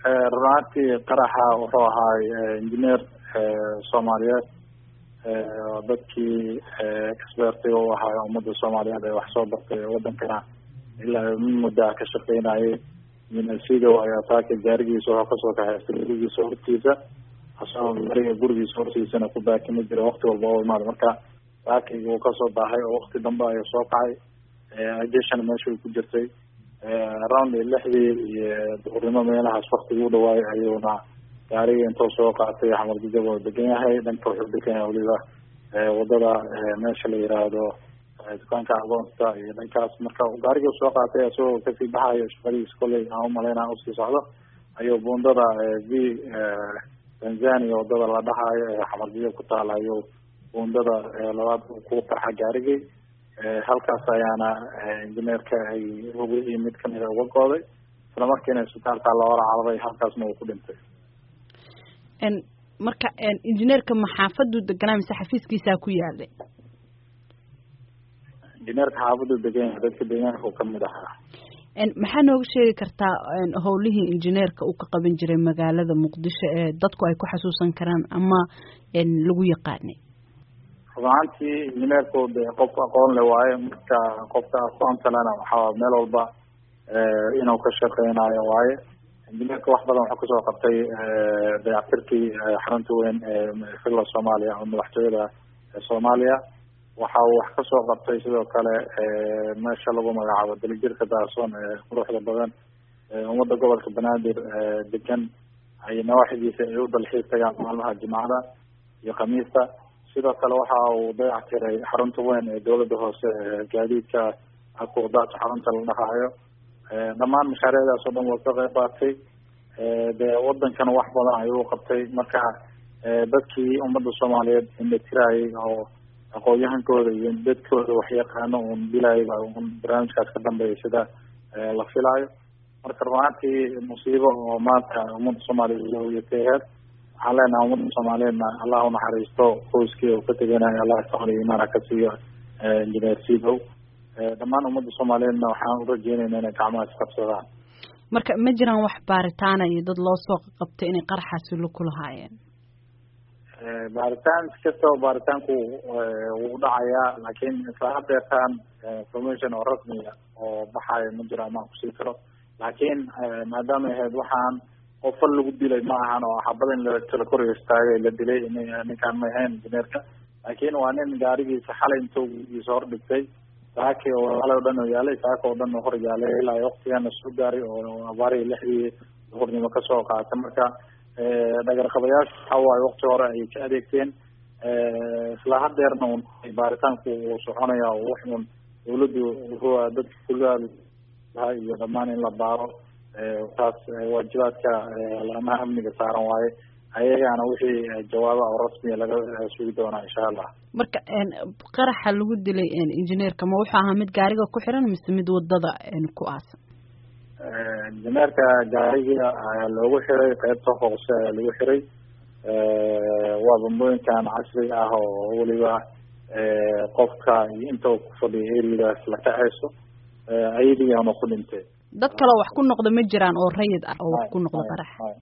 runaantii qaraxa wuxuu ahaay engineer soomaaliyeed dadkii expertiga u ahaa ummadda soomaaliyeed ee wax soo bartay wadankana ilaa muddaa ka shaqeynayay minasido ayaa taaka gaarigiisa wuxuu kasoo kaxaystay gurigiisa hortiisa asagoo gaariga gurigiisa hortiisana ku baakimi jira wakti walba oo imaada marka baakigi uu kasoo baahay oo wakti dambe ayuu soo kacay ajeshana meesha ay ku jirtay around lixdii iyo duhurnimo meelahaas waktigii u dhawaayay ayuuna gaariga intuu soo qaatay xamar jajab oo degan yahay dhanka wuxuu degan yahay weliba wadada meesha la yiraahdo dukaanka agoonsta iyo dhankaas marka gaarigii soo qaatay isagoo kasii baxayo shaqadiisa kolley aan umalaynaa usii socdo ayuu bundada v tanzania wadada la dhahayo ee xamar jajab ku taala ayuu bundada labaad ku qarxa gaarigii halkaas ayaana injineerka ay hogihii mid kamida uga gooday isla markiina isbitaalka loola cararay halkaasna uu ku dhintay marka injineerka maxaafaduu deganaa mise xafiiskiisaa ku yaalay injineerka xaafaduu degan yahay dadka deegaanka uu kamid ahaa maxaa nooga sheegi kartaa howlihii injineerka uu ka qaban jiray magaalada muqdisho ee dadku ay ku xasuusan karaan ama lagu yaqaanay runaantii injineerku de qof aqoon le waaye marka qofka aqoontalena waxaa meel walba inuu ka shaqeynayo waaye injineerka wax badan wuxuu kasoo qabtay dayactirkii xarunta weyn ee filla soomaaliya oo madaxtooyada soomaaliya waxa uu wax kasoo qabtay sidoo kale meesha lagu magacaabo dalijirka daasoon ee quruxda badan ummadda gobolka banaadir degan ay nawaaxidiisa ay u dalxiis tagaan maalmaha jimcada iyo khamiista sidoo kale waxa uu dayac tiray xarunta weyn ee dawladda hoose gaadiidka akuudaata xarunta la dhahaayo dhammaan mashaariicdaas oo dhan waa ka qayb qaatay dee wadankana wax badan ayuu qabtay marka dadkii ummadda soomaaliyeed indhatirayay oo aqoon-yahankooda iyo dadkooda waxyaqaano un dilayba un barnaamijkaas ka dambeeya sida la filaayo marka runaantii musiibo oo maanta ummadda soomaaliyeed yatay aheyd waxaan leenahay ummadda soomaaliyeedna allah unaxariisto qoyskii uu ka teganayo allah samada imaana ka siiyo injineer sidow dhammaan ummadda soomaaliyeedna waxaan urajeynayna inay gacmaha isqabsadaan marka ma jiraan wax baaritaana iyo dad loo soo qabtay inay qaraxaasi la kulahaayeen baaritaan kastaba baaritaanku wuu dhacayaa laakiin isla hadeertaan information oo rasmiya oo baxayo ma jiro amaan kusii karo laakiin maadaama ahayd waxaan qofal lagu dilay ma ahan oo xabada in lakala kor istaagay la dilay ninkaan ma ahayn injineerka laakiin waa nin gaarigiisa xalay intuu giisa hor dhigtay saaki oo xalay o dhan oo yaalay saaka oo dhan oo hor yaalay ilaa waktigana soo gaaray oo abaarihii lixdii duhurnimo kasoo qaatay marka dhagarqabayaasha waxa waaye wakti hore ayay ka adeegteen isla hadeerna un baaritaanku uu soconaya oo wax un dawladdu wuxuu dadka kulaa iyo dhammaan in la baaro taas waajibaadka laamaha amniga saaran waaye ayagaana wixii jawaaba oo rasmiya laga sugi doonaa insha allah marka qaraxa lagu dilay injineerka ma wuxuu ahaa mid gaariga ku xiran mise mid wadada ku aasan injineerka gaariga ayaa loogu xiray qeybta hoose ayaa lagu xiray waa bambooyinkan casri ah oo weliba qofka iyo inta ku fadhiya eriadaas la kacayso ayadiiana ku dhintay dad kaleo wax ku noqda ma jiraan oo rayid ah oo wax ku noqda qarax